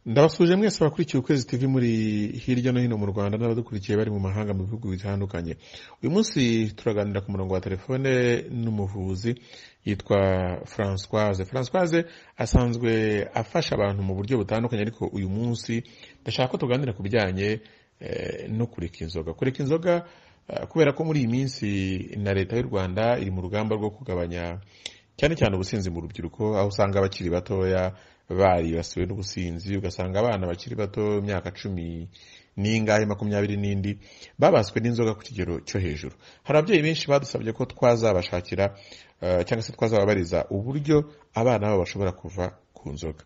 ndabasuje mwese bakurikiye ukwezi tv muri hirya no hino mu rwanda n'abadukurikiye bari mu mahanga mu bihugu bitandukanye uyu munsi turaganira ku murongo wa telefone n'umuvuzi yitwa francoise francoise asanzwe afasha abantu mu buryo butandukanye ariko uyu munsi ndashaka ko tuganira ku bijyanye eh, no kureka inzoga kureka inzoga eh, kubera ko muri iyi minsi na leta y'u rwanda iri mu rugamba rwo kugabanya cyane cyane ubusinzi mu rubyiruko aho usanga abakiri batoya baribasiwe n'ubusinzi ugasanga abana bakiri bato imyaka cumi n'ingahe makumyabiri n'indi babaswe n'inzoga ku kigero cyo hejuru hari ababyeyi benshi badusabye ko twazabashakira eh, cyangwa se twazababariza uburyo abana babo bashobora kuva ku nzoga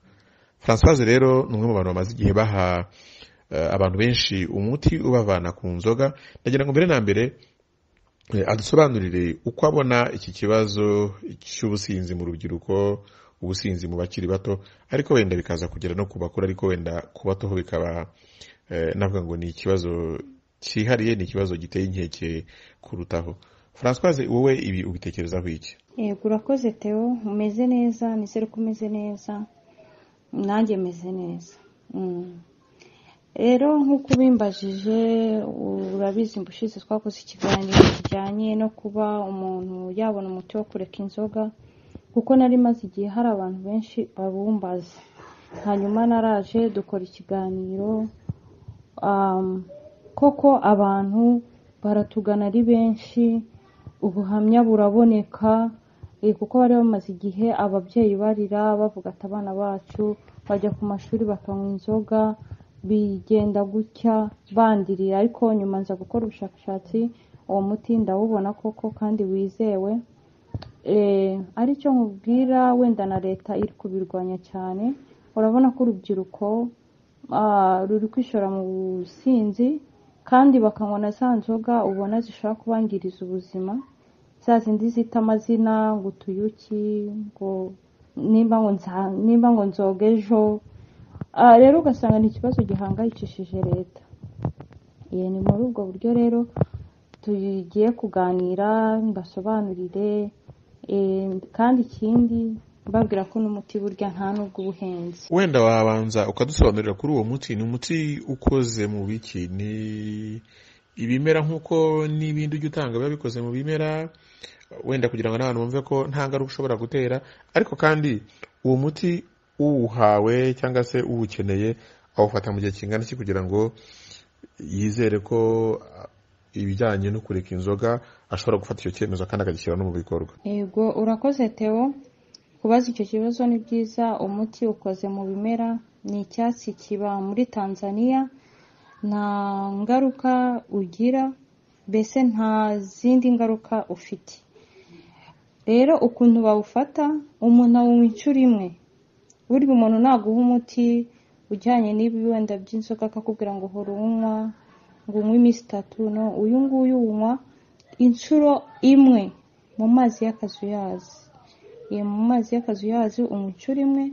francoise rero ni umwe mu bantu bamaze igihe baha eh, abantu benshi umuti ubavana ku nzoga ndagira ngo mbere na mbere Eh, adusobanurire uko abona iki kibazo cy'ubusinzi mu rubyiruko ubusinzi mu bakiri bato ariko wenda bikaza kugera no ku bakuru ariko wenda ku batoho bikaba eh, navuga ngo ni ikibazo cyihariye ni ikibazo giteye inkeke kurutaho francoise wowe ibi ubitekerezaho iki yego urakoze Theo umeze neza nizere ko umeze neza nanjye meze neza Mm. rero nk'uko ubimbajije urabizi mbushize twakoze ikiganiro kijyanye no kuba umuntu yabona umuti wo kureka inzoga kuko nari maze igihe hari abantu benshi babumbaza hanyuma naraje dukora ikiganiro um, koko abantu baratugana ari benshi ubuhamya buraboneka eh, kuko bari bamaze igihe ababyeyi barira bavuga ati abana bacu bajya ku mashuri bakanywa inzoga bigenda gutya bandirira ariko nyuma nza gukora ubushakashatsi uwo muti ndawubona koko kandi wizewe Eh, aricyo nkubwira wenda na leta iri kubirwanya cyane urabona ko urubyiruko ah, ruri kwishora mu businzi kandi bakanywa na za nzoga ubona zishobora kubangiriza ubuzima za zindi zita amazina ngo utuyuki ngo nimba ngo nza- nimba ngo nzoga ejo Ah, rero ugasanga ni ikibazo gihangayikishije leta ye ni muri ubwo buryo rero tugiye kuganira mbasobanurire eh, kandi ikindi mbabwira ko n'umuti burya nta n'ubwo ubuhenze wenda wabanza ukadusobanurira kuri uwo muti ni umuti ukoze mu biki ni ibimera nk'uko n'ibindi ujya utanga biba bikoze mu bimera wenda kugira ngo n'abantu bumve ko nta ngaruka ushobora gutera ariko kandi uwo muti uwuhawe cyangwa se uwukeneye awufata mu gihe kingana iki kugira ngo yizere ko ah, ibijyanye no kureka inzoga ashobora gufata icyo cyemezo kandi akagishyira no mu bikorwa yego urakoze Theo kubaza icyo kibazo ni byiza umuti ukoze mu bimera ni icyatsi kiba muri Tanzania nta ngaruka ugira mbese nta zindi ngaruka ufite rero ukuntu bawufata umuntu awunywa inshuro imwe burya umuntu naguha umuti ujyanye n'ibi wenda by'inzoga akakubwira ngo hora unywa ngo unywe iminsi itatu no uyu nguyu unywa inshuro imwe mu mazi y'akazuyazi iyo mu mazi y'akazuyazi unywa inshuro imwe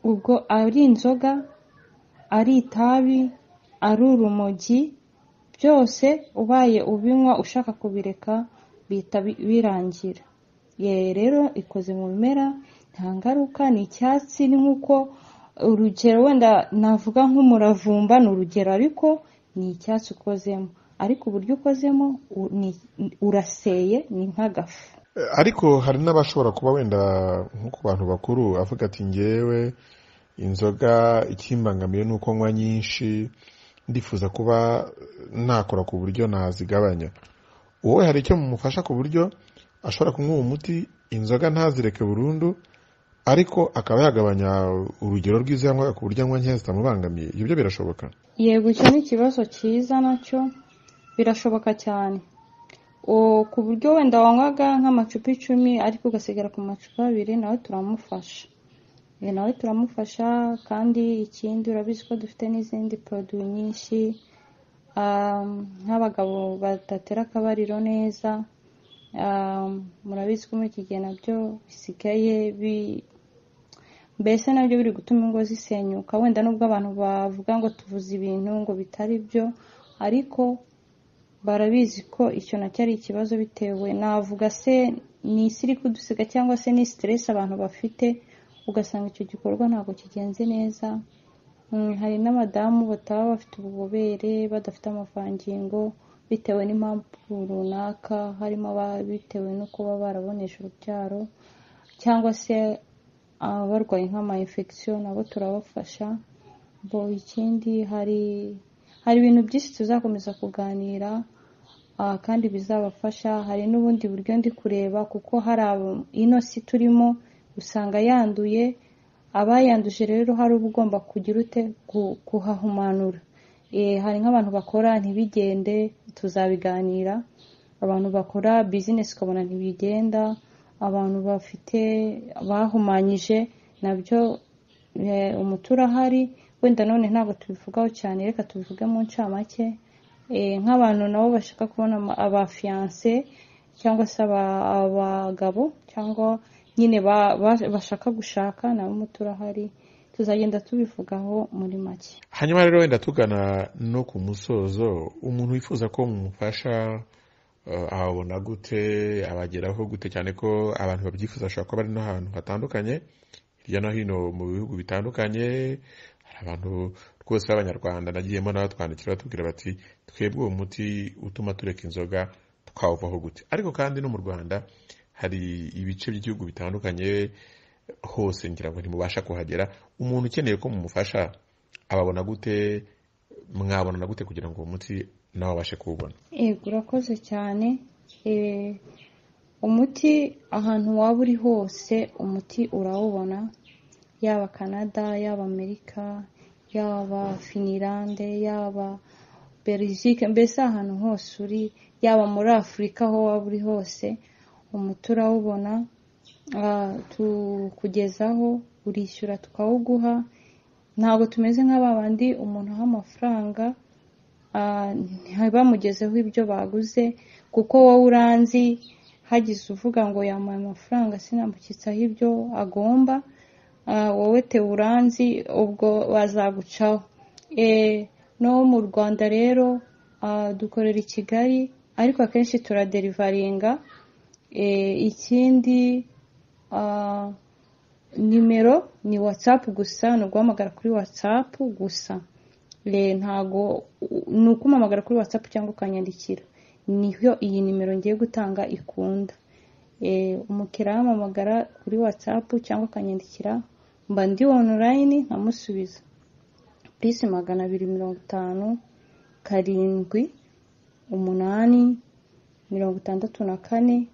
ubwo ari inzoga ari itabi ari urumogi byose ubaye ubinywa ushaka kubireka bihita bi- birangira ye rero ikoze mu bimera nta ngaruka ni icyatsi ni nk'uko urugero wenda navuga nk'umuravumba ni urugero ariko ni icyatsi ukozemo ariko uburyo ukozemo u- ni- uraseye ni nk'agafu ariko hari n'abashobora kuba wenda nko ku bantu bakuru avuga ati ngewe inzoga ikimbangamiye ni uko nywa nyinshi ndifuza kuba nakora ku buryo nazigabanya wowe hari icyo mumufasha ku buryo ashobora kunywa uwo muti inzoga ntazireke burundu ariko akaba yagabanya urugero rw'izo yanywaga ku buryo anywa nkeya zitamubangamiye ibyo birashoboka yego icyo ni ikibazo cyiza nacyo birashoboka cyane O- ku buryo wenda wanywaga nk'amacupa icumi ariko ugasigara ku macupa abiri nawe turamufasha E, nawe turamufasha kandi ikindi urabizi ko dufite n'izindi poroduwi nyinshi Um, nk'abagabo badatera akabariro neza Um, murabizi ko muri iki gihe nabyo bisigaye bi- mbese nabyo biri gutuma ingo zisenyuka wenda nubwo abantu bavuga ngo tuvuze ibintu ngo bitari byo ariko barabizi ko icyo nacyo ari ikibazo bitewe navuga se ni isi iri kudusiga cyangwa se ni siteresi abantu bafite ugasanga icyo gikorwa ntabwo kigenze neza hari n'abadamu bataba bafite ububobere badafite amavangingo bitewe n'impamvu runaka harimo bitewe no kuba barabonesha urubyaro cyangwa se abarwaye nk'amayinfegisiyo nabo turabafasha ikindi hari hari ibintu byinshi tuzakomeza kuganira kandi bizabafasha hari n'ubundi buryo ndi kureba kuko hari ino si turimo usanga yanduye abayanduje rero hari uba ugomba kugira ute kuhahumanura hari nk'abantu bakora ntibigende tuzabiganira abantu bakora bizinesi ukabona ntibigenda abantu bafite bahumanyije nabyo umutura ahari wenda none ntabwo tubivugaho cyane reka tubivuge mu ncamake nk'abantu nabo bashaka kubona abafiyanse cyangwa se abagabo cyangwa nyine bashaka gushaka nabo umutura ahari tuzagenda tubivugaho muri make hanyuma rero wenda tugana no ku musozo umuntu wifuza ko mumufasha ahabona gute abageraho gute cyane ko abantu babyifuza bashobora kuba bari n'ahantu hatandukanye hirya no hino mu bihugu bitandukanye hari abantu rwose b'abanyarwanda nagiyemo nawe twandikira batubwira bati twebwe uwo muti utuma tureka inzoga twawuvaho gute ariko kandi no mu rwanda hari ibice by'igihugu bitandukanye hose ngira ngo ntimubasha kuhagera umuntu ukeneye ko mumufasha ababona gute mwabonana gute kugira ngo uwo muti nawe abashe kuwubona yego urakoze cyane umuti ahantu waba uri hose umuti urawubona yaba canada yaba amerika yaba finirande yaba berizike mbese ahantu hose uri yaba muri afurika aho waba uri hose umuti urawubona tukugezaho urishyura tukawuguha ntabwo tumeze nk'abandi umuntu aha amafaranga ntibamugezeho ibyo baguze kuko wowe uranzi hagize uvuga ngo yamuha amafaranga sinambukitseho ibyo agomba wowe te uranzi ubwo bazagucaho no mu rwanda rero dukorera i kigali ariko akenshi turaderivaringa ikindi nimero ni watsapu gusa ni uguhamagara kuri watsapu gusa ntago ni ukumamagara kuri watsapu cyangwa ukanyandikira niyo iyi nimero ngiye gutanga ikunda umukiriya yamamagara kuri watsapu cyangwa akanyandikira mba ndi onurayini nkamusubiza pisi magana abiri mirongo itanu karindwi umunani mirongo itandatu na kane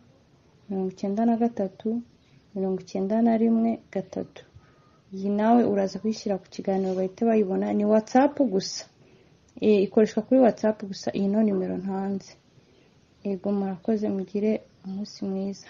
mirongo icyenda na gatatu mirongo icyenda na rimwe gatatu iyi nawe uraza kuyishyira ku kiganiro bahita bayibona ni watsapu gusa ikoreshwa kuri watsapu gusa iyi no nimero ntanze yego murakoze mugire umunsi mwiza